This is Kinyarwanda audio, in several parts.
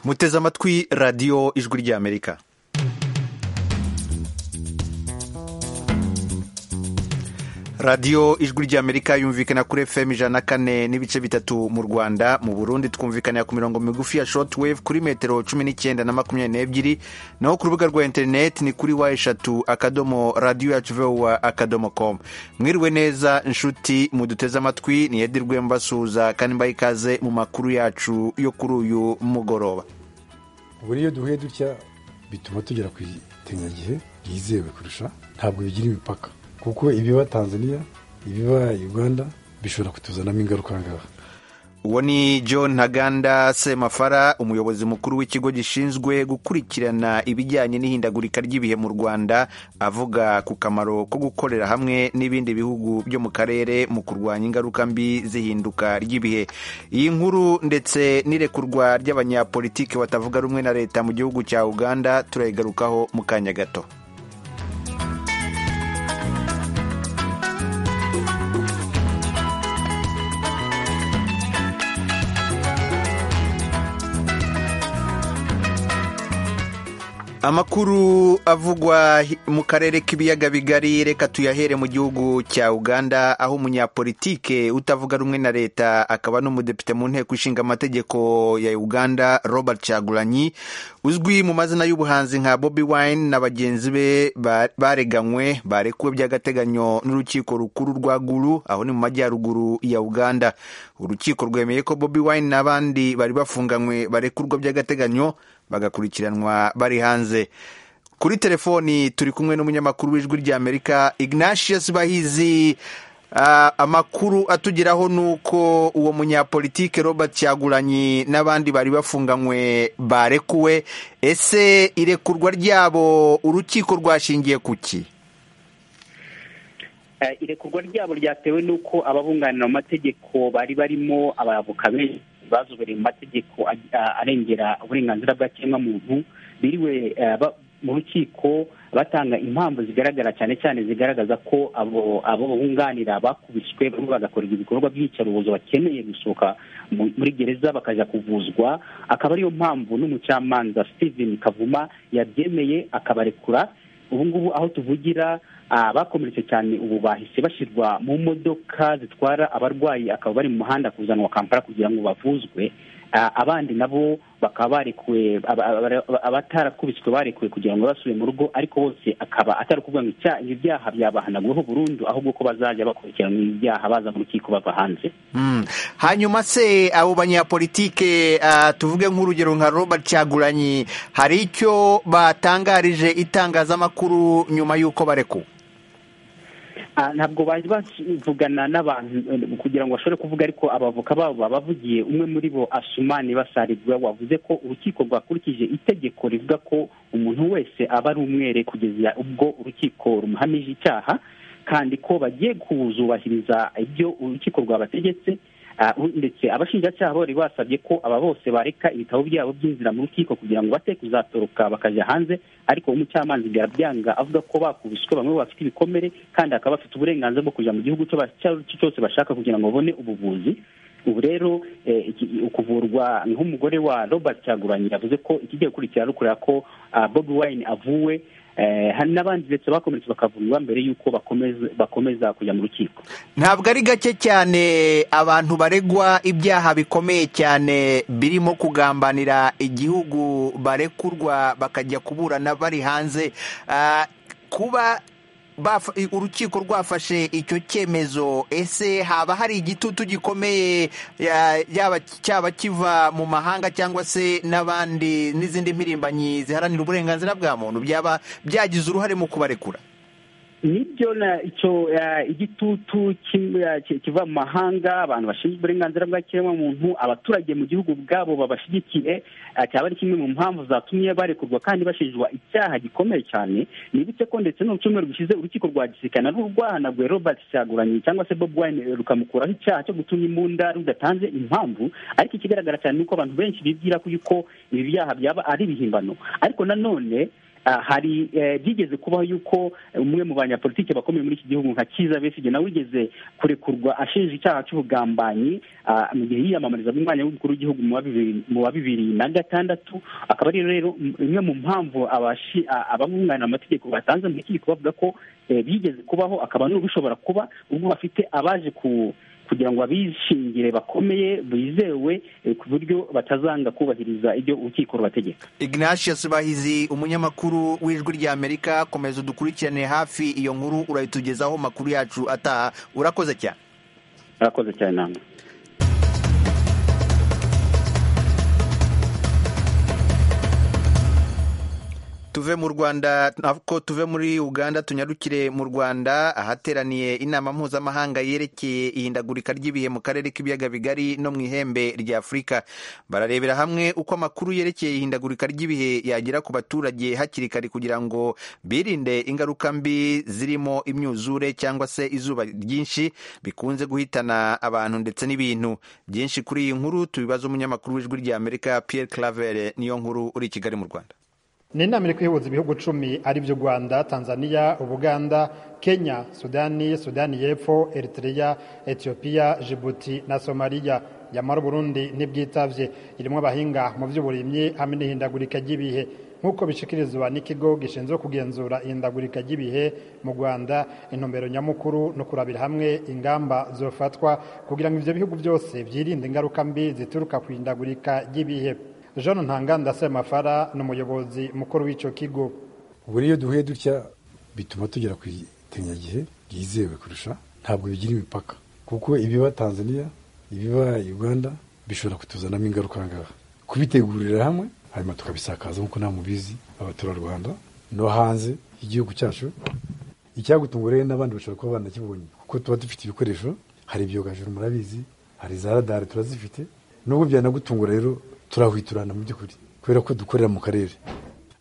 muteze amatwi radiyo ijwi ry'amerika radiyo ijwi ry'amerika yumvikana kuri fm ijana na kane n'ibice bitatu mu rwanda mu burundi twumvikanira ku mirongo migufi ya short wave kuri metero cumi n'icyenda na makumyabiri n'ebyiri naho ku rubuga rwa interineti ni kuri wa eshatu akadomo radiyo yacu vowa akadomo komu mwiriwe neza inshuti muduteze amatwi niyedirwe mbasuhuza kandi mbaye ikaze mu makuru yacu yo kuri uyu mugoroba buri iyo duhuye dutya bituma tugera ku itengagihe ryizewe kurusha ntabwo bigira imipaka kuko ibiba tanzania ibiba uganda bishobora kutuzanamo ingaruka ahangaha uwo ni john ntaganda semafara umuyobozi mukuru w'ikigo gishinzwe gukurikirana ibijyanye n'ihindagurika ry'ibihe mu rwanda avuga ku kamaro ko gukorera hamwe n'ibindi bihugu byo mu karere mu kurwanya ingaruka mbi z'ihinduka ry'ibihe iyi nkuru ndetse n'irekurwa ry'abanyapolitiki batavuga rumwe na leta mu gihugu cya uganda turayigarukaho mu kanya gato amakuru avugwa mu karere k'ibiyaga bigari reka tuyahere mu gihugu cya uganda aho umunyapolitike utavuga rumwe na leta akaba n'umudepite mu nteko ishinga amategeko ya uganda robert cagulanyi uzwi mu mazina y'ubuhanzi nka bobi wine na bagenzi be bareganywe barekuwe by'agateganyo n'urukiko rukuru rwa guru aho ni mu majyaruguru ya uganda urukiko rwemeye ko bobi wine n'abandi bari bafunganywe barekurwa by'agateganyo bagakurikiranwa bari hanze kuri telefoni turi kumwe n'umunyamakuru w'ijwi ry'amerika ignatius bahizi uh, amakuru atugeraho ni uko uwo munyapolitike robert cyaguranyi n'abandi bari bafunganywe barekuwe ese irekurwa ryabo urukiko rwashingiye ku ki irekurwa ryabo ryatewe n'uko ababunganira mu mategeko bari barimo abavoka benshi bazobereye mu mategeko arengera uburenganzira bwa kiremwamuntu biriwe mu rukiko batanga impamvu zigaragara cyane cyane zigaragaza ko abo bunganira bakubiswe barimo bagakorerwa ibikorwa by'iyicarubozo bakeneye gusohoka muri gereza bakajya kuvuzwa akaba ariyo mpamvu n'umucamanza steven kavuma yabyemeye akabarekura ubu ngubu aho tuvugira abakomeretse cyane ubu bahise bashyirwa mu modoka zitwara abarwayi akaba bari mu muhanda kuzanwa kampala kugira ngo bavuzwe abandi nabo bakaba barekuwe abatarakubiswe barekuwe kugira ngo basubire mu rugo ariko bose akaba atarakubwira ngo ibyaha byabahanaguweho burundu ahubwo ko bazajya bakurikirana ibyaha baza mu rukiko bava hanze hanyuma se abo banyapolitike tuvuge nk'urugero nka robert cyaguranyi hari icyo batangarije itangazamakuru nyuma y'uko barekuwe ntabwo bari bavugana n'abantu kugira ngo bashobore kuvuga ariko abavoka babo babavugiye umwe muri bo asumani basaribwa wavuze ko urukiko rwakurikije itegeko rivuga ko umuntu wese aba ari umwere kugeza ubwo urukiko rumuhamije icyaha kandi ko bagiye kuzubahiriza ibyo urukiko rwabategetse ndetse abashinjacyaha bari basabye ko aba bose bareka ibitabo byabo by'inzira mu rukiko kugira ngo bate kuzatoroka bakajya hanze ariko umucamanza birabyanga avuga ko bakubiswe bamwe bafite ibikomere kandi akaba bafite uburenganzira bwo kujya mu gihugu icyo cyo cyose bashaka kugira ngo babone ubuvuzi ubu rero ukuvurwa nk'umugore wa robert cyaguranye yavuze ko ikigiye gukurikira rukurira ko bobi wine avuwe hari n'abandi ndetse bakomeretse bakavurwa mbere y'uko bakomeza kujya mu rukiko ntabwo ari gake cyane abantu baregwa ibyaha bikomeye cyane birimo kugambanira igihugu barekurwa bakajya kuburana bari hanze kuba urukiko rwafashe icyo cyemezo ese haba hari igitutu gikomeye cyaba kiva mu mahanga cyangwa se n'abandi n'izindi mpirimbanyi ziharanira uburenganzira bwa muntu byaba byagize uruhare mu kubarekura nibyo icyo igitutu kiva mu mahanga abantu bashinzwe uburenganzira bwa kiremwamuntu abaturage mu gihugu bwabo babashyigikiye cyaba ari kimwe mu mpamvu zatumye barekurwa kandi bashinjwa icyaha gikomeye cyane nibutse ko ndetse no mu cyumweru gishize urukiko rwa gisirikare rwahanaguye robert cyaguranye cyangwa se bob wine rukamukuraho icyaha cyo gutumya imbunda rudatanze impamvu ariko ikigaragara cyane ni uko abantu benshi bibwira ko ibi byaha byaba ari ibihimbano ariko nanone hari byigeze kubaho yuko umwe mu banyapolitiki bakomeye muri iki gihugu nka kiza besigye nawe wigeze kurekurwa ashinja icyaha cy'ubugambanyi mu gihe yiyamamarizaga umwanya w'umukuru w'igihugu mu wa bibiri na gatandatu akaba ari rero imwe mu mpamvu abamwunganira amategeko batanze mu rukiko bavuga ko bigeze kubaho akaba n'ubushobora kuba ubwo bafite abaje ku kugira ngo abishingire bakomeye bizewe ku buryo batazanga kubahiriza ibyo urukiko rubategeka ignatius bahizi umunyamakuru w'ijwi rya amerika komeza udukurikirane hafi iyo nkuru urayitugezaho amakuru yacu ataha urakoze cyane urakoze cyane nama tuve mu rwanda ntabwo tuve muri uganda tunyarukire mu rwanda ahateraniye inama mpuzamahanga yerekeye ihindagurika ry'ibihe mu karere k'ibiyaga bigari no mu ihembe rya afurika bararebera hamwe uko amakuru yerekeye ihindagurika ry'ibihe yagera ku baturage hakiri kare kugira ngo birinde ingaruka mbi zirimo imyuzure cyangwa se izuba ryinshi bikunze guhitana abantu ndetse n'ibintu byinshi kuri iyi nkuru tubibaza umunyamakuru w'ijwi rya amerika Pierre Claver niyo nkuru uri i Kigali mu Rwanda ni inama iri kuyihuza ibihugu icumi ari byo u rwanda tanzania ubuganda kenya sudani sudani y'epfo eritrea etiyopiya jibuti na somaliya yamara burundi n'ibyitabye irimo abahinga mu by'uburimyi hamwe n'ihindagurika ry'ibihe nk'uko bishyikirizwa n'ikigo gishinzwe kugenzura ihindagurika ry'ibihe mu rwanda intumbero nyamukuru no kurabira hamwe ingamba zifatwa kugira ngo ibyo bihugu byose byirinde ingaruka mbi zituruka ku ihindagurika ry'ibihe jean ntanganda semafara ni umuyobozi mukuru w'icyo kigo ubu iyo duhuye dutya bituma tugera ku itenyagihe byizewe kurusha ntabwo bigira imipaka kuko ibiba tanzania ibiba uganda bishobora kutuzanamo ingaruka ngaha kubitegurira hamwe hanyuma tukabisakaza nk'uko nta mubizi abaturarwanda no hanze igihugu cyacu icyagutunga rero n'abandi bashobora kuba banakibonye kuko tuba dufite ibikoresho hari ibyogajuru murabizi hari za radari turazifite n'ubwo byanagutungura rero turahwiturana mu by'ukuri kubera ko dukorera mu karere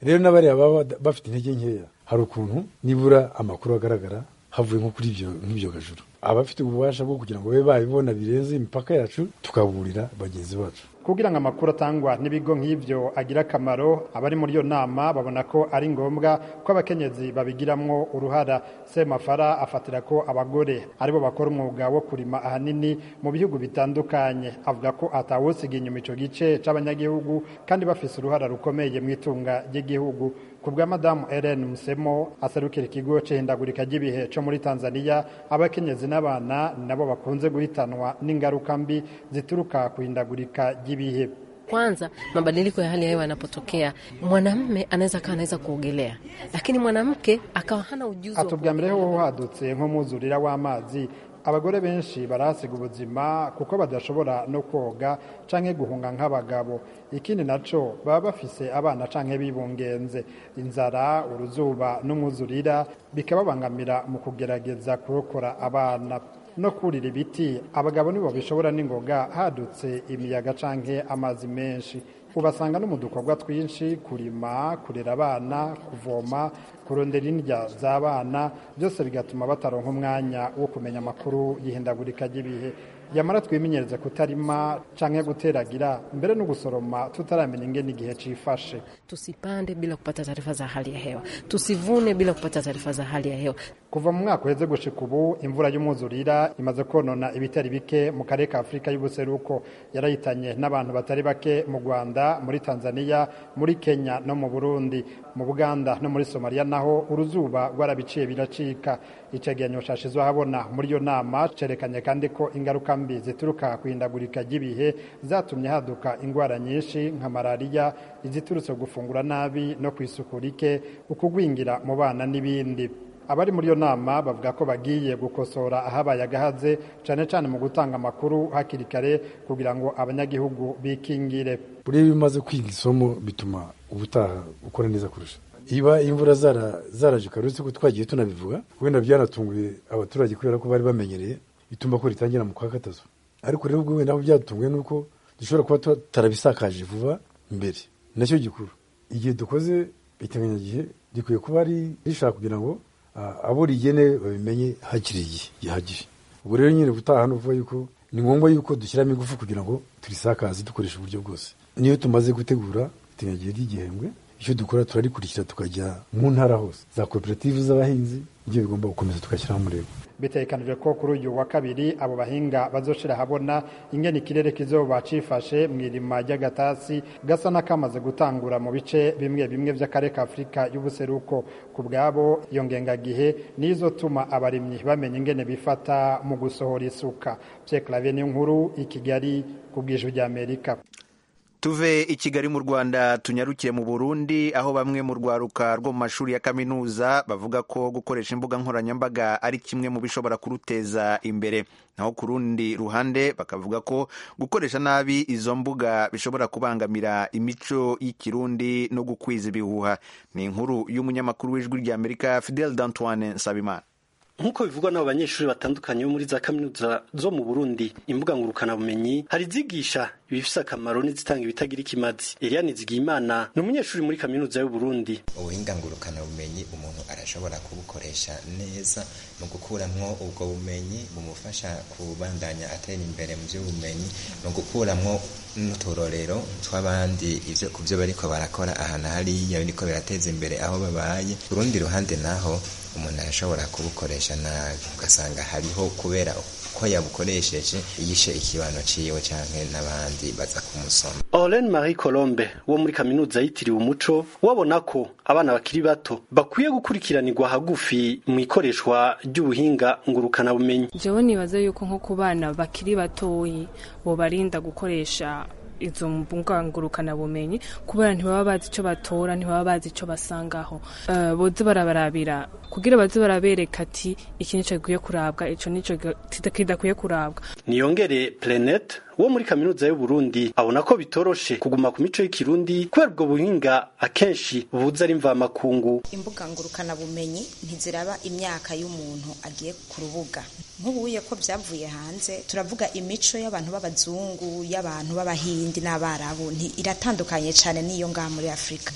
rero n'abariya baba bafite intege nkeya hari ukuntu nibura amakuru agaragara havuye nko kuri nk'ibyo gajuru abafite ububasha bwo kugira ngo babe babibona birenze imipaka yacu tukaburira bagenzi bacu kugira ngo amakuru atangwa n'ibigo nk'ibyo agira akamaro abari muri iyo nama babona ko ari ngombwa ko abakenyezi babigiramo uruhara semafara afatira ko abagore aribo bakora umwuga wo kurima ahanini mu bihugu bitandukanye avuga ko atawusiga inyuma icyo gice cy'abanyagihugu kandi bafise uruhara rukomeye mu itunga ry'igihugu ku bwa madamu Ellen musemo aserukira ikigo cy'ihindagurika ry'ibihe cyo muri tanzania abakenyezi n'abana nabo bakunze guhitanwa n'ingaruka mbi zituruka ku ihindagurika ry'ibihe kwanza mabadiliko ya hali ya hewa yanapotokea, mwanamme anaweza akawa anaweza kuogelea, lakini mwanamke akawa hana ujuzi. atubwamireho hadutse nk'umwuzurira w'amazi abagore benshi barahasiga ubuzima kuko badashobora no koga canke guhunga nk'abagabo ikindi naco baba bafise abana canke bibungenze inzara uruzuba n'umwuzurira bikababangamira mu kugerageza kurokora abana no kurira ibiti abagabo nibo bishobora n'ingoga hadutse imiyaga canke amazi menshi ubasanga no mu dukorwa twinshi kurima kurera abana kuvoma kurondera indya z'abana byose bigatuma bataronka umwanya wo kumenya amakuru y'ihindagurika ry'ibihe yamara twimenyereze kutarima cyangwa guteragira mbere no gusoroma tutaramenya ingene igihe cyifashe tusipande bila kupata taarifa za hali ya hewa tusivune bila kupata taarifa za hali ya hewa kuva mu mwaka uheze gushika ubu imvura y'umwuzurira imaze konona ibitari bike mu karere ka afurika y'ubuseruko yarayitanye n'abantu batari bake mu rwanda muri tanzania muri kenya no mu burundi mu buganda no muri somaliya naho uruzuba rwarabiciye biracika icegeranyo cashizwe habona muri iyo nama cerekanye kandi ko ingaruka mbi zituruka ku ihindagurika ry'ibihe zatumye haduka indwara nyinshi nka malariya iziturutse gufungura nabi no ku isuku rike ukugwingira mu bana n'ibindi abari muri iyo nama bavuga ko bagiye gukosora ahabaye agahaze cyane cyane mu gutanga amakuru hakiri kare kugira ngo abanyagihugu bikingire buriya iyo umaze kwiga isomo bituma ubutaha ukora neza kurusha iba imvura zaraje ukarutse ko twagiye tunabivuga wenda byanatunguye abaturage kubera ko bari bamenyereye bituma ko ritangira mu kwa gatatu ariko rero ubwo wenda aho byatunguye ni uko dushobora kuba tutarabisakaje vuba mbere nacyo gikuru igihe dukoze iteganyagihe gikwiye kuba rishaka kugira ngo abo rigenewe babimenye hakiri igihe gihagije ubwo rero nyine gutaha hano vuba yuko ni ngombwa yuko dushyiramo ingufu kugira ngo turisakaze dukoreshe uburyo bwose niyo tumaze gutegura iteganyagihe ry'igihembwe icyo dukora turarikurikira tukajya mu ntara hose za koperative z'abahinzi nibyo bigomba gukomeza tugashyiraho umurego bitekanijwe ko kuri uyu wa kabiri abo bahinga bazoshira habona ingene ikirere kizoba cifashe mu irima ry'agatasi gasa n'akamaze gutangura mu bice bimwe bimwe vy'akare ka afurika y'ubuseruko ku bwabo iyo ngengagihe niyo izotuma abarimyi bamenya ingene bifata mu gusohora isuka vyeklavye n'inkuru i kigali ku bw'ijwi ry'amerika tuve i kigali mu rwanda tunyarukire mu burundi aho bamwe mu rwaruka rwo mu mashuri ya kaminuza bavuga ko gukoresha imbuga nkoranyambaga ari kimwe mu bishobora kuruteza imbere naho ku rundi ruhande bakavuga ko gukoresha nabi izo mbuga bishobora kubangamira imico y'ikirundi no gukwiza ibihuha ni inkuru y'umunyamakuru w'ijwi ry'amerika fidel d'antoine nsabimana nk'uko bivugwa n'abo banyeshuri batandukanye bo muri za kaminuza zo mu burundi imbuga ngurukanabumenyi hari izigisha ibifise akamaro n'izitanga ibitagira ikimazi eliane zigiyimana ni umunyeshuri muri kaminuza y'uburundi ubuhinga ngurukanabumenyi umuntu arashobora kubukoresha neza mu gukuramwo ubwo bumenyi bumufasha kubandanya atera imbere mu by'ubumenyi mu gukuramwo n'uturorero tw'abandi ibyo ku byo bariko barakora ahantu hariya biriko birateza imbere aho babaye urundi ruhande naho umuntu arashobora kubukoresha nabi ugasanga hariho kubera ko yabukoresheje yishe ikibano ciwe canke n'abandi baza kumusoma Olen Marie Colombe wo muri kaminuza yitiriwe umuco wabona ko abana bakiri bato bakwiye gukurikiranirwa hagufi mu ikoreshwa ry'ubuhinga ngurukanabumenyi jewe nibaze yuko nko ku bana bakiri batoyi bobarinda gukoresha izo mbungangurukanabumenyi kubera ntibaba bazi icyo batora ntibaba bazi icyo basangaho boze barabarabira kugira baze barabereka ati iki nicyo gikwiye kurabwa icyo nicyo kidakwiye kurabwa niyongere Planet wo muri kaminuza y'uburundi abona ko bitoroshe kuguma ku mico y'ikirundi kubera ubwo buhinga akenshi bubuze ari mvamakungu imbuga ngurukanabumenyi ntiziraba imyaka y'umuntu agiye ku rubuga nk'ubuye ko byavuye hanze turavuga imico y'abantu b'abazungu y'abantu b'abahinde iyindi n'abarabu iratandukanye cyane n'iyo ngaha muri afurika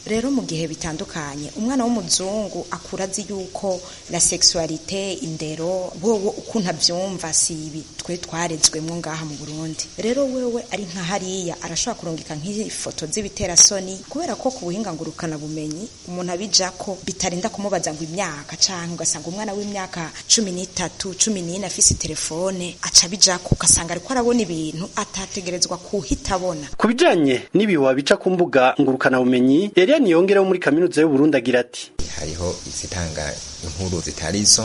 rero mu gihe bitandukanye umwana w'umuzungu akura azi yuko na seksualite indero wowe ukuntu abyumva si ibi twe twarezwemo ngaha mu burundi rero wewe ari nka hariya arashobora kurungika nk'ifoto z'ibiterasoni kubera ko ku buhinga ngurukanabumenyi umuntu abijya ko bitarinda kumubaza ngo imyaka cyangwa ugasanga umwana w'imyaka cumi n'itatu cumi n'ine afise telefone aca abijya ko ugasanga ariko arabona ibintu atategerezwa kuhita abona ku bijyanye n'ibihuha bica ku mbuga ngurukanabumenyi yari yaniyongereho muri kaminuza y'uburundi agira ati hariho izitanga inkuru zitari zo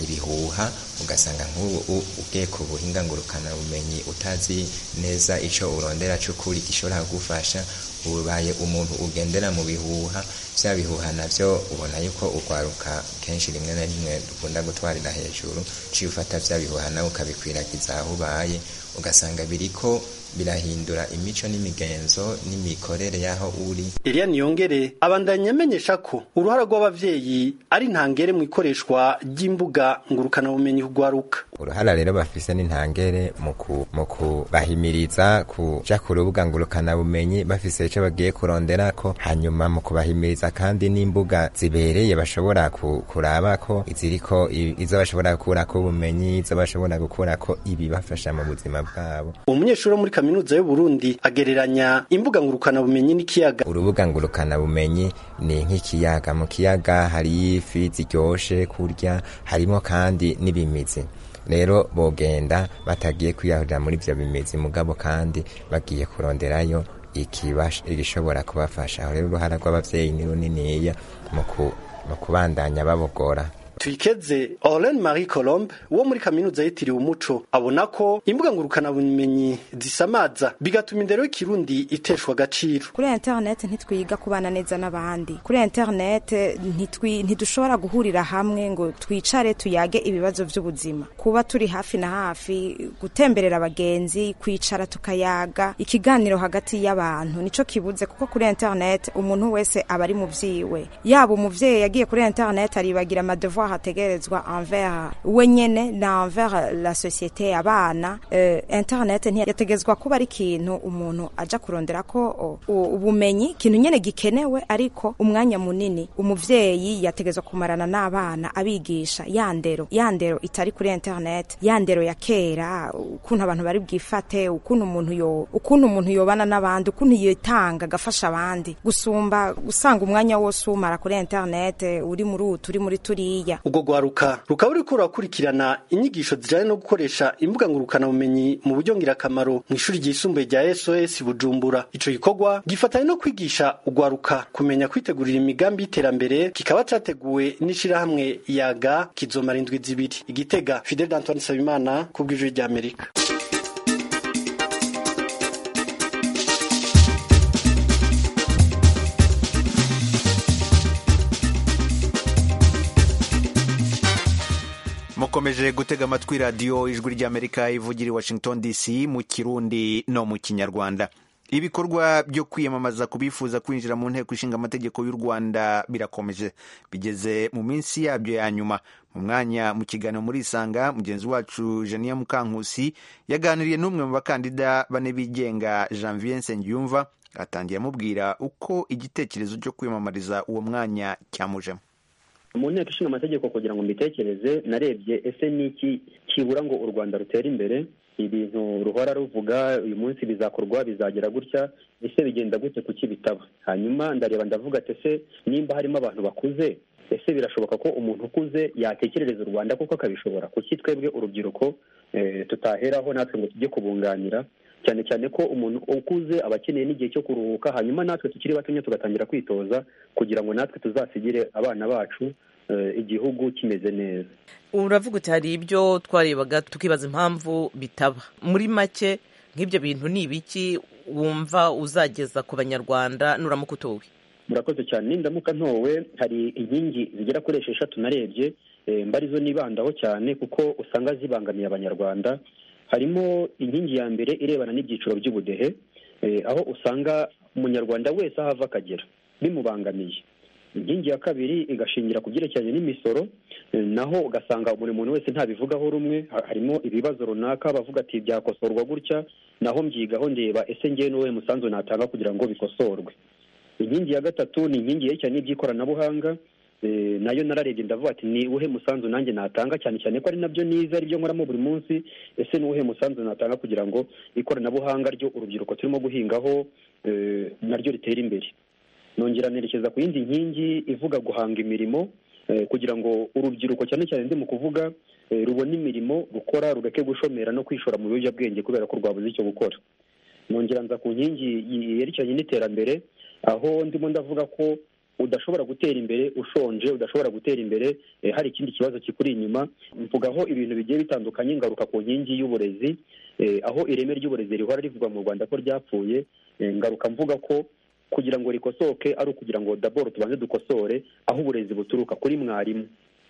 ibihuha ugasanga nk'ubu ugiye ku buhinga ngurukanabumenyi utazi neza icyo urondera cy'ukuri gishobora kugufasha ubaye umuntu ugendera mu bihuha bya bihuha nabyo ubona yuko urwaruka kenshi rimwe na rimwe dukunda gutwarira hejuru ciye ufata bya bihuha nawe ukabikwiragiza aho ubaye ugasanga biriko birahindura imico n'imigenzo n'imikorere y'aho uri eliya niyongere abandanya amenyesha ko uruhara rw'abavyeyi ari ntangere mu ikoreshwa ry'imbuga ngurukanabumenyi kugwaruka uruhara rero bafise n'intangere mu kubahimiriza kuja ku rubuga ngurukanabumenyi bafise ico bagiye kuronderako hanyuma mu kubahimiriza kandi n'imbuga zibereye bashobora kurabako iziriko izo bashobora gukurako ubumenyi izo bashobora gukurako ibibafasha mu buzima bwabo umunyeshuri wo muri kaminuza y'uburundi agereranya imbuga ngurukanabumenyi n'ikiyaga urubuga ngurukanabumenyi ni nk'ikiyaga mu kiyaga hari ifi ziryoshe kurya harimo kandi n'ibimizi rero bogenda batagiye kwiyahurira muri ibyo bimeze mugabo kandi bagiye kuronderayo igishobora kubafasha aho rero uruhara rw'ababyeyi ni runiniya mu kubandanya babogora tuyikeze Olen Marie Colombe wo muri kaminuza yitiriwe umuco abona ko imbuga ngurukanabumenyi zisamaza bigatuma indero y'ikirundi iteshwa agaciro kuri internet ntitwiga kubana neza n'abandi kuri internet ntitwi ntidushobora guhurira hamwe ngo twicare tuyage ibibazo by'ubuzima kuba turi hafi na hafi gutemberera abagenzi kwicara tukayaga ikiganiro hagati y'abantu nico kibuze kuko kuri internet umuntu wese aba ari mu byiwe yaba umuvyeyi yagiye kuri internet aribagira amadevoir hategerezwa envers we nyene na envers la societe y'abana Eh, internet ntiyategerezwa kuba ari ikintu umuntu aja kurondera ko o- u- ubumenyi ikintu nyene gikenewe ariko umwanya munini umuvyeyi yategerezwa kumarana n'abana abigisha ya ndero ya ndero itari kuri internet ya ndero ya kera ukuntu abantu bari bwifate ukuntu umuntu yo ukuntu umuntu yobana n'abandi ukuntu yitanga agafasha abandi gusumba usanga umwanya wose umara kuri internet uri muri utu uri muri turiya ubwo rwaruka rukaba ruriko rurakurikirana inyigisho zijanye no gukoresha imbuga ngurukanabumenyi mu buryo ngirakamaro mu ishuri ryisumbuye rya sos bujumbura ico gikorwa gifatanye no kwigisha ugwaruka kumenya kwitegurira imigambi y'iterambere kikaba categuwe n'ishirahamwe yaga kizomara indwi zibiri igitega fidel d'antoine nsabimana ku bw'ijwi ry'amerika mukomeje gutega amatwi radiyo ijwi ry'amerika ivugira i washington dc mu kirundi no mu kinyarwanda ibikorwa byo kwiyamamaza ku bifuza kwinjira mu nteko ishinga amategeko y'u rwanda birakomeje bigeze mu minsi yabyo ya nyuma mu mwanya mu kiganiro muri isanga mugenzi wacu janiya mukankusi yaganiriye n'umwe mu bakandida bane bigenga janvier nsengiyumva atangiye amubwira uko igitekerezo cyo kwiyamamariza uwo mwanya cyamujemo mu nteko ishinga amategeko kugira ngo mbitekereze narebye ese ni iki kibura ngo u rwanda rutere imbere ibintu ruhora ruvuga uyu munsi bizakorwa bizagera gutya ese bigenda gute kuki bitaba hanyuma ndareba ndavuga ati ese nimba harimo abantu bakuze ese birashoboka ko umuntu ukuze yatekerereza u rwanda kuko akabishobora kuki twebwe urubyiruko eh, tutaheraho natwe ngo tujye kubunganira cyane cyane ko umuntu ukuze aba akeneye n'igihe cyo kuruhuka hanyuma natwe tukiri batonya tugatangira kwitoza kugira ngo natwe tuzasigire abana bacu eh, igihugu kimeze neza uravuga uti hari ibyo twarebaga tukibaza impamvu bitaba muri make nk'ibyo bintu ni ibiki wumva uzageza ku banyarwanda nuramuka utowe murakoze cyane ndamuka ntowe hari inkingi zigera kuri esheshatu narebye eh, mba arizo nibandaho cyane kuko usanga zibangamiye abanyarwanda harimo inkingi ya mbere irebana n'ibyiciro by'ubudehe eh, aho usanga umunyarwanda wese aho ava akagera bimubangamiye inkingi ya kabiri igashingira ku byerekeranye n'imisoro eh, naho ugasanga buri muntu wese ntabivugaho rumwe ha- harimo ibibazo runaka bavuga ati byakosorwa gutya naho mbyigaho ndeba ese ngewe n'uwuhe musanzu natanga kugira ngo bikosorwe inkingi ya gatatu ni inkingi yerekeranye n'iby'ikoranabuhanga eh, nayo nararebye ndavuga ati ni uwuhe musanzu nanjye natanga cyane cyane ko ari nabyo nize aribyo nkoramo buri munsi ese ni uwuhe musanzu natanga kugira ngo ikoranabuhanga ryo urubyiruko turimo guhingaho eh, naryo ritere imbere nongera nerekeza ku yindi nkingi ivuga guhanga imirimo eh, kugira ngo urubyiruko cyane cyane ndi mu kuvuga eh, rubone imirimo rukora rureke gushomera no kwishora mu biyobyabwenge kubera ko rwabuze icyo gukora nongera nza ku nkingi yerekeranye n'iterambere aho ndimo ndavuga ko udashobora gutera imbere ushonje udashobora gutera imbere eh, hari ikindi kibazo kikuri inyuma mvugaho ibintu bigiye bitandukanye ngaruka ku nkingi y'uburezi eh, aho ireme ry'uburezi rihora rivugwa mu rwanda ko ryapfuye eh, ngaruka mvuga ko kugira ngo rikosoke ari ukugira ngo daboro tubanze dukosore aho uburezi buturuka kuri mwarimu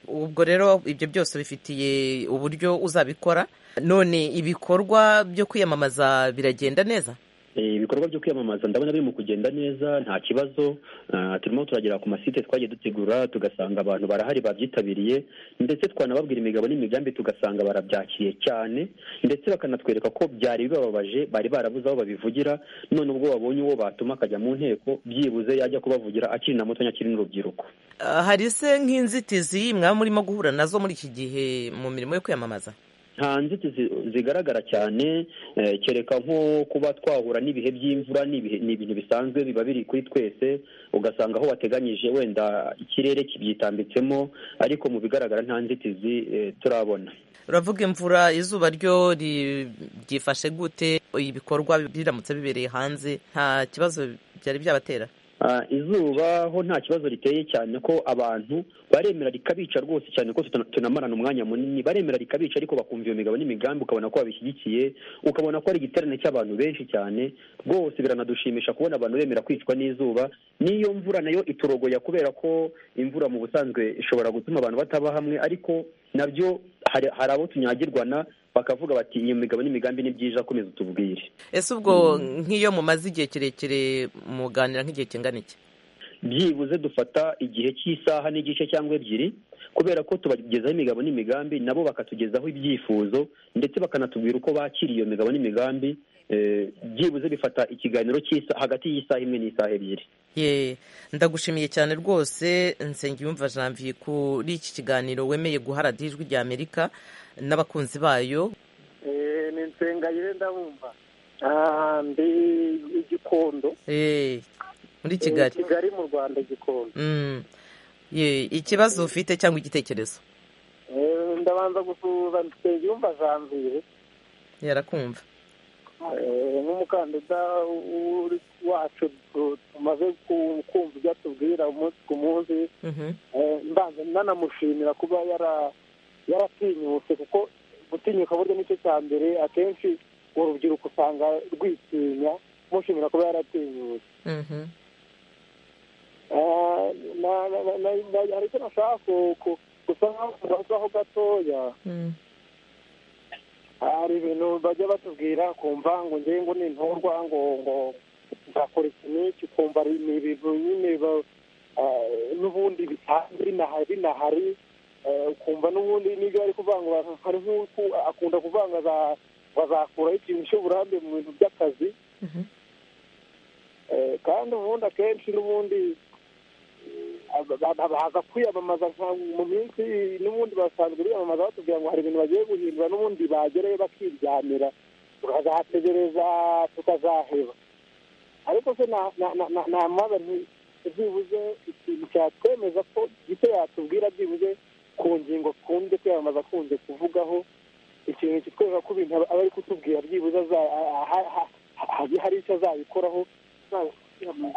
ubwo rero ibyo byose bifitiye uburyo uzabikora none ibikorwa byo kwiyamamaza biragenda neza Eh, ibikorwa byo kwiyamamaza ndabona biri mu kugenda neza nta kibazo Ah, turimo turagera ku masite twagiye dutegura tugasanga abantu barahari babyitabiriye ndetse twanababwira imigabo n'imigambi tugasanga barabyakiriye cyane ndetse bakanatwereka ko byari bibababaje bari barabuze aho babivugira none ubwo babonye uwo batuma akajya mu nteko byibuze yajya kubavugira akiri na mutonya akiri n'urubyiruko Ah, hari se nk'inzitizi mwaba murimo guhura nazo muri iki gihe mu mirimo yo kwiyamamaza nta nzitizi zigaragara cyane eh, kereka nko kuba twahura n'ibihe by'imvura n'ibihe- ni ibintu bisanzwe biba biri kuri twese ugasanga aho wateganyije wenda ikirere kibyitambitsemo ariko mu bigaragara nta nzitizi eh, turabona uravuga imvura izuba ryo ri- ryifashe gute ibikorwa biramutse bibereye hanze nta kibazo byari byabatera Ah, izuba ho nta kibazo riteye cyane ko abantu baremera rikabica rwose cyane ko tutana- tunamarana umwanya munini baremera rikabica ariko bakumva iyo migabo n'imigambi ukabona ko babishyigikiye ukabona ko ari igiterane cy'abantu benshi cyane rwose biranadushimisha kubona abantu bemera kwicwa n'izuba n'iyo mvura nayo iturogoya kubera ko imvura mu busanzwe ishobora gutuma abantu bataba hamwe ariko nabyo hari hari abo tunyagirwana bakavuga bati iyo migabo n'imigambi ni byiza komeza utubwire ese ubwo nk'iyo mumaze igihe kirekire muganira nk'igihe kingana iki byibuze dufata igihe cy'isaha n'igice cyangwa ebyiri kubera ko tubagezaho imigabo n'imigambi nabo bakatugezaho ibyifuzo ndetse bakanatubwira uko bakiriye iyo migabo n'imigambi eh, byibuze bifata ikiganiro cy'isaha hagati y'isaha imwe n'isaha ebyiri ye ndagushimiye cyane rwose nsengiyumva janvier kuri iki kiganiro wemeye guhara ijwi rya amerika n'abakunzi bayo Eh, ni nsengayire ndabumva Ah, ndi igikondo Eh, muri Eh, kigali kigali mu rwanda igikondo Mm. ye ikibazo ufite cyangwa igitekerezo Eh, ndabanza gusuhuza nsengiyumva janvier yarakumva Eh, nk'umukandida w'uri- wacu tu- tumaze ku- kumva ibyo atubwira umunsi ku munsi Mhm. Eh, mbanza nanamushimira kuba yara- yaratinyutse kuko gutinyuka burya nicyo cya mbere akenshi urubyiruko usanga rwitinya mushimira kuba yaratinyutse Mhm. Eh, na- na- na- na- na- hari icyo nashaka ku- ku- gusa nkaho gatoya Mm. hari ibintu bajya batubwira kumva ngo ngewe ngo nintorwa ngo ngo nzakora iki n'iki ukumva ari- ni ibintu nyine ba- eh, n'ubundi bisanzwe binahari binahari eh, ukumva n'ubundi n'ibyo bari kuvangura hari nk'uko akunda kuvanga za- bazakuraho ikintu cy'uburambe mu bintu by'akazi Eh, kandi ubundi akenshi n'ubundi aba- aba- baza kwiyamamaza nka- mu minsi n'ubundi basanzwe biyamamaza batubwira ngo hari ibintu bagiye guhindura n'ubundi bagerayo bakiryamira tukazategereza tukazaheba ariko se na- na- na- na- namaza nti byibuze ikintu cyatwemeza ko gito yatubwira byibuze ku ngingo kunze kwiyamamaza akunze kuvugaho ikintu kitwereka ko ibintu aba aba ari kutubwira byibuze aza- a- a- ha- ha- hajye hari icyo azabikoraho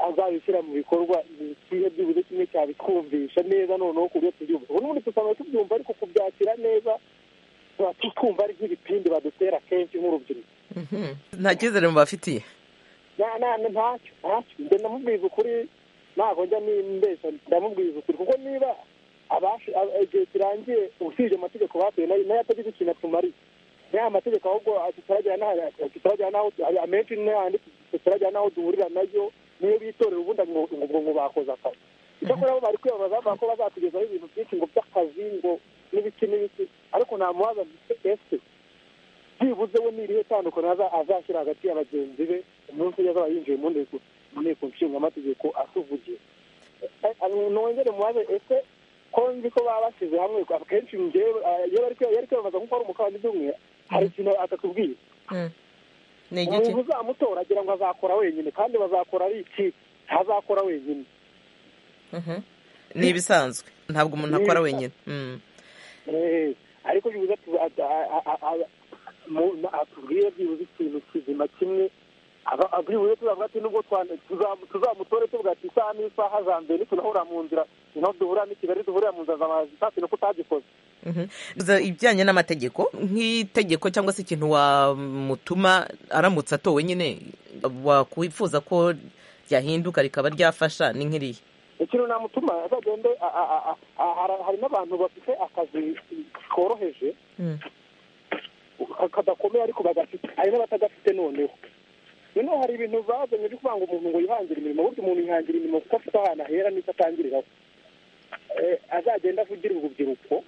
azabishyira mu bikorwa ni ikihe byibuze kimwe cyabitwumvisha neza noneho ku buryo tubyumva ubu n'ubundi usanga tubyumva ariko kubyakira neza tuba twumva ari nk'ibipindi badutera kenshi nk'urubyiruko Mhm. nta cyizere mubafitiye Na- na- na- ntacyo ntacyo njye ndamubwiza ukuri ntabwo njya nimbeshya ndamubwiza ukuri kuko niba abashi- ab- igihe kirangiye usibye amategeko batuye nayo nayo atagize ikintu atumariye niya mategeko ahubwo tutaragera n'aho- tutaragera n'aho amenshi n'ayandi tutaragera n'aho duhurira nayo niyo bitorera ubundi ngo ngo- ngo ngo bakoze akazi icyakora bo bari kwiyamamaza bavuga ko bazatugezaho ibintu byinshi ngo by'akazi ngo n'ibiki n'ibiki ariko ntamubaza nti ese byibuze we n'irihe tandukano aza- azashyira hagati ya bagenzi be umunsi yazaba yinjiye mu nteko mu nteko nshingamategeko asuvugiye Eh, eh, nongere mubaze ese ko nzi ko baba bashyize hamwe akenshi njyewe eh, iyo bari kwiya- yari kwiyamamaza nk'uko ari umukandida umwe hari ikintu atatubwiye ni igiki umuntu uzamutora agira ngo azakora wenyine kandi bazakora ari ikipe ntazakora wenyine Mhm. ni ibisanzwe ntabwo umuntu akora wenyine Mm. Eh, ariko byibuze atu- a- a- a- a- mu- na- atubwire byibuze ikintu kizima kimwe Aba- a- byibuze tuzavuga ati nubwo twana- tuzamu- tuzamutore tuvuga ati isaha n'isaha za mbere nitunahura mu nzira niho duhurira n'i kigali duhurira mu nzira za mazitasi nuko utagikoze Mhm. Za- ibijyanye n'amategeko nk'itegeko cyangwa se ikintu wamutuma aramutse atowe nyine wakwifuza ko ryahinduka rikaba ryafasha ni nk'iriya ikintu namutuma azagende a- a- a- a- a- hari- hari n'abantu bafite akazi koroheje ka- kadakomeye ariko bagafite hari n'abatagafite noneho noneho hari ibintu bazanye byo kuvuga ngo umuntu ngo yihangire imirimo burya umuntu yihangira imirimo kuko afite ahantu ahera n'icyo atangiriraho Eh, azagenda avugira urubyiruko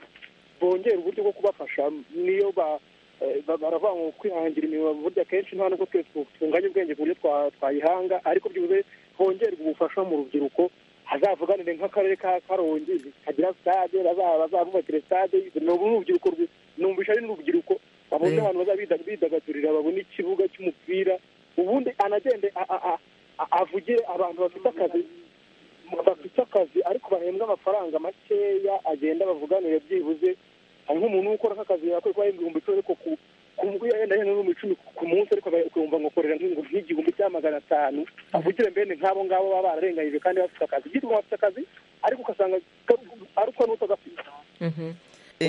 bongera uburyo bwo kubafasha niyo ba- eh, ba- baravuga ngo kwihangira imirimo burya kenshi nta nubwo twese tu- tunganya ubwenge ku buryo twa- twayihanga ariko byibuze hongerwa ubufasha mu rubyiruko hazavuganire nk'akarere ka karongi kagira stade baza- bazabubakire stade ni ubu n'urubyiruko rwi- numvisha ari n'urubyiruko babone Mm. ahantu bazabida- bidagadurira babone ikibuga cy'umupira ubundi anagende a- a- a- a- avugire abantu bafite akazi bafite akazi ariko bahembwa amafaranga makeya agenda bavuganire byibuze hari nk'umuntu ukora nk'akazi yakoze kuba ibihumbi icumi ariko ku ku- yenda yenda n'ibihumbi icumi ku munsi ariko akumva ngo korera nk'ingu- nk'igihumbi cya magana atanu avugire mbene nk'abo ngabo baba bararenganyije kandi bafite akazi byitwa bafite akazi ariko ugasanga ka- ari uko n'utagafite Mhm.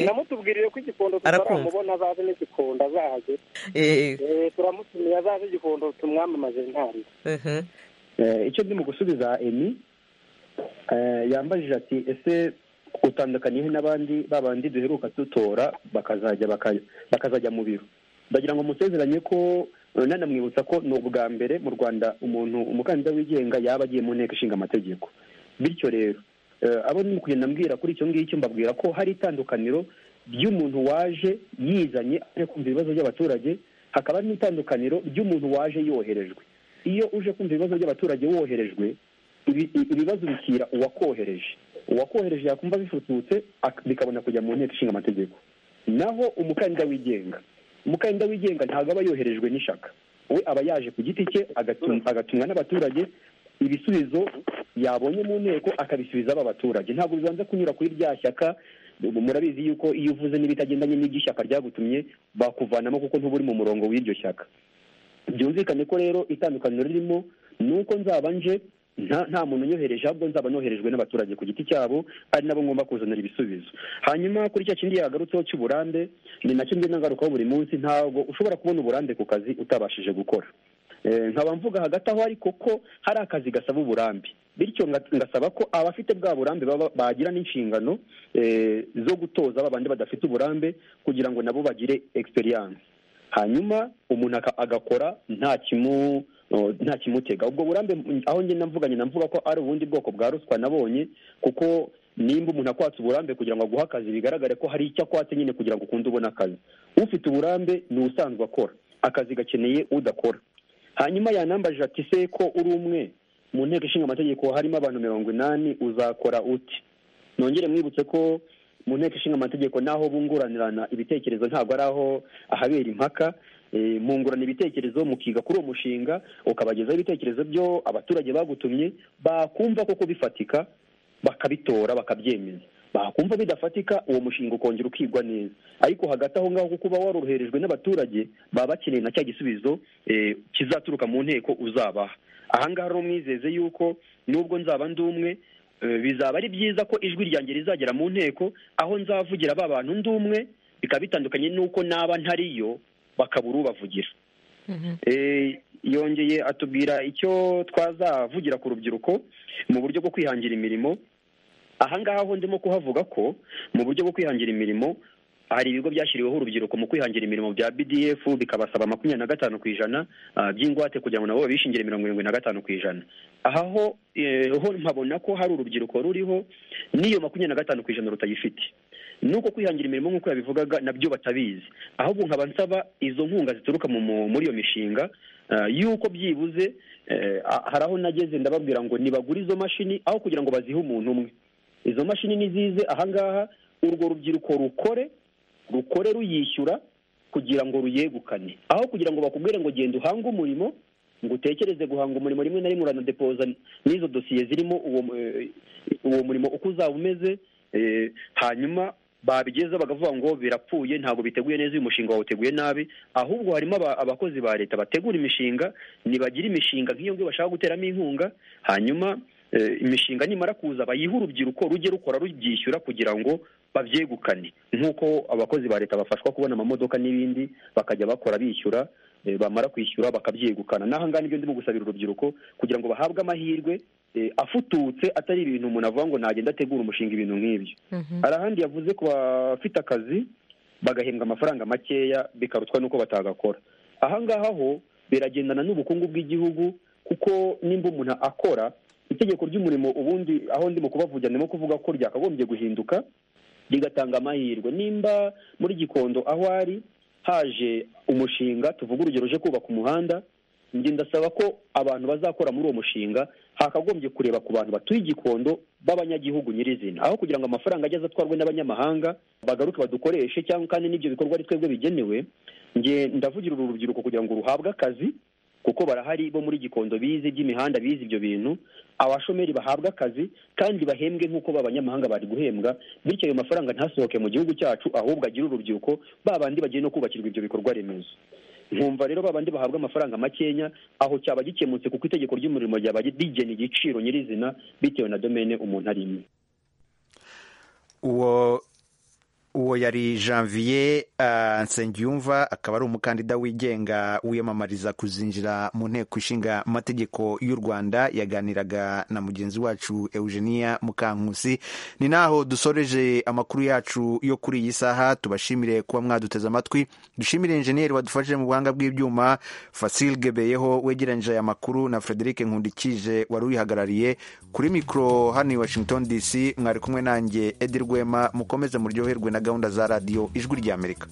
namutubwirire ko igikondo Arakumva. tutaramubona azaze n'igikondo azaze Eh, Eh, turamutumiye azaze igikondo tumwamamaze ntabwo mhm. Eh, icyo ndimo gusubiza emi eh, yambajije ati ese utandukaniye he n'abandi babandi duheruka dutora bakazajya baka- bakazajya mu biro ndagira ngo musezeranye ko eh, nanamwibutsa ko ni ubwa mbere mu rwanda umuntu umukandida wigenga yaba agiye mu nteko ishinga amategeko bityo rero abo ni kugenda mbwira kuri icyo ngicyo mbabwira ko hari itandukaniro ry'umuntu waje yizanye aje kumva ibibazo by'abaturage hakaba n'itandukaniro ry'umuntu waje yoherejwe iyo uje kumva ibibazo by'abaturage woherejwe ibi- i- ibibazo bikira uwakohereje uwakohereje yakumva bifututse ak- bikabona kujya mu nteko ishinga amategeko naho umukandida wigenga umukandida wigenga ntabwo aba yoherejwe n'ishaka we aba yaje ku giti cye agatum- agatumwa n'abaturage ibisubizo yabonye mu nteko akabisubiza aba baturage ntabwo bibanza kunyura kuri rya shyaka ubu murabizi yuko iyo uvuze n'ibitagendanye n'iby'ishyaka ryagutumye bakuvanamo kuko ntuba uri mu murongo w'iryo shyaka byumvikane ko rero itandukaniro ririmo ni uko nzaba nje nta nta muntu unyohereje ahubwo nzaba noherejwe n'abaturage ku giti cyabo ari nabo ngomba kuzanira ibisubizo hanyuma kuri cya kindi yagarutseho cy'uburambe ni nacyo ngenda ngarukaho buri munsi ntabwo ushobora kubona uburambe ku kazi utabashije gukora Eh, nkaba mvuga hagati aho ariko ko hari akazi gasaba uburambe bityo nga- ngasaba ko abafite bwa burambe baba- bagira n'inshingano eh, zo gutoza ba bandi badafite uburambe kugira ngo nabo bagire experience hanyuma umuntu aka- agakora nta kimu o, nta kimutega ubwo burambe m- aho ngenda mvuganye namvuga ko ari ubundi bwoko bwa ruswa nabonye kuko nimba umuntu akwatse uburambe kugira ngo aguhe akazi bigaragare ko hari icyo akwatse nyine kugira ngo ukunde ubone akazi ufite uburambe ni usanzwe akora akazi gakeneye udakora hanyuma yanambaje ati se ko uri umwe mu nteko ishinga amategeko harimo abantu mirongo inani uzakora uti nongere mwibutse ko mu nteko ishinga amategeko n'aho bunguranirana ibitekerezo ntabwo ari aho ahabera impaka Eh, mungurana ibitekerezo mukiga kuri uwo mushinga ukabagezaho ibitekerezo byo abaturage bagutumye bakumva koko bifatika bakabitora bakabyemeza bakumva bidafatika uwo mushinga ukongera ukigwa neza ariko hagati aho ngaho kuko uba waroroherejwe n'abaturage baba bakeneye na cya gisubizo eh, kizaturuka mu nteko uzabaha aha ngaha rero mwizeze yuko nubwo nzaba ndi umwe eh, bizaba ari byiza ko ijwi ryanjye rizagera mu nteko aho nzavugira ba bantu ndi umwe bikaba bitandukanye n'uko naba ntariyo bakabura ubavugira Eh, yongeye atubwira icyo twazavugira ku rubyiruko mu buryo bwo kwihangira imirimo aha ngaha ho ndimo kuhavuga ko mu buryo bwo kwihangira imirimo hari ibigo byashyiriweho urubyiruko mu kwihangira imirimo bya BDF bikabasaba makumyabiri na gatanu ku ijana ah, by'ingwate kugira ngo nabo babishingire mirongo irindwi na gatanu ku ijana aha ho eh, ho mpabona ko hari urubyiruko ruriho n'iyo makumyabiri na gatanu ku ijana rutayifite nuko kwihangira imirimo nk'uko yabivugaga nabyo batabizi ahubwo nkaba nsaba izo nkunga zituruka mu- mu- muri iyo mishinga ah, yuko byibuze eh, ah, hari aho nageze ndababwira ngo nibagure izo mashini aho kugira ngo bazihe umuntu umwe izo mashini nizize ahangaha urwo rubyiruko rukore rukore ruyishyura kugira ngo ruyegukane aho kugira ngo bakubwire ngo genda uhange umurimo ngo utekereze guhanga umurimo rimwe na rimwe uranadepoza n'izo dosiye zirimo uwo eh, uwo murimo uko uzaba umeze eh, hanyuma babigeza bakavuga ngo birapfuye ntabwo biteguye neza uyu mushinga wawuteguye nabi ahubwo harimo aba- abakozi ba leta bategura imishinga nibagira imishinga nk'iyo ngiyo bashaka guteramo inkunga hanyuma eh, imishinga nimara kuza bayihe urubyiruko rujye rukora rubyishyura kugira ngo babyegukane nk'uko abakozi ba leta bafashwa kubona amamodoka n'ibindi bakajya bakora bishyura eh, bamara kwishyura bakabyegukana n'aha ngaha nibyo ndimo gusabira urubyiruko kugira ngo bahabwe amahirwe eh, afututse atari ibintu umuntu avuga ngo nagenda ategura umushinga ibintu nk'ibyo hari ahandi yavuze ku bafite akazi bagahembwa amafaranga makeya bikarutwa n'uko batagakora aha ngaha ho biragendana n'ubukungu bw'igihugu kuko nimba umuntu akora itegeko ry'umurimo ubundi aho ndimo kubavugira ndimo kuvuga ko ryakagombye guhinduka rigatanga amahirwe nimba muri gikondo aho ari haje umushinga tuvuga urugero uje kubaka umuhanda njye ndasaba ko abantu bazakora muri uwo mushinga hakagombye kureba ku bantu batuye igikondo b'abanyagihugu nyirizina aho kugira ngo amafaranga ageze atwarwe n'abanyamahanga bagaruke badukoreshe cyangwa kandi n'ibyo bikorwa ari twebwe bigenewe njye ndavugira uru rubyiruko kugira ngo ruhabwe akazi kuko barahari bo muri gikondo bize iby'imihanda bize ibyo bintu abashomeri bahabwa akazi kandi bahembwe nk'uko b'abanyamahanga bari guhembwa bityo ayo mafaranga ntasohoke mu gihugu cyacu ahubwo agire urubyiruko ba bandi bagiye no kubakirwa ibyo bikorwa remezo nkumva rero babandi bahabwa amafaranga makenya aho cyaba gikemutse kuko itegeko ry'umurimo ryaba rigena igiciro nyirizina bitewe na domene umuntu arimo uwo uwo yari janvier uh, nsengiyumva akaba ari umukandida wigenga wiyamamariza kuzinjira mu nteko ishinga amategeko y'u rwanda yaganiraga na mugenzi wacu eugenia mukankusi ni naho dusoreje amakuru yacu yo kuri iyi saha tubashimire kuba mwaduteze amatwi dushimire injeniyeri wadufashije mu buhanga bw'ibyuma fasil gebeyeho wegeranyije aya makuru na frederic nkundikije wari uyihagarariye kuri mikoro hano i washington dc mwari kumwe nanjye edi rwema mukomeze muryoherwe na gahunda za radiyo ijwi ry'amerika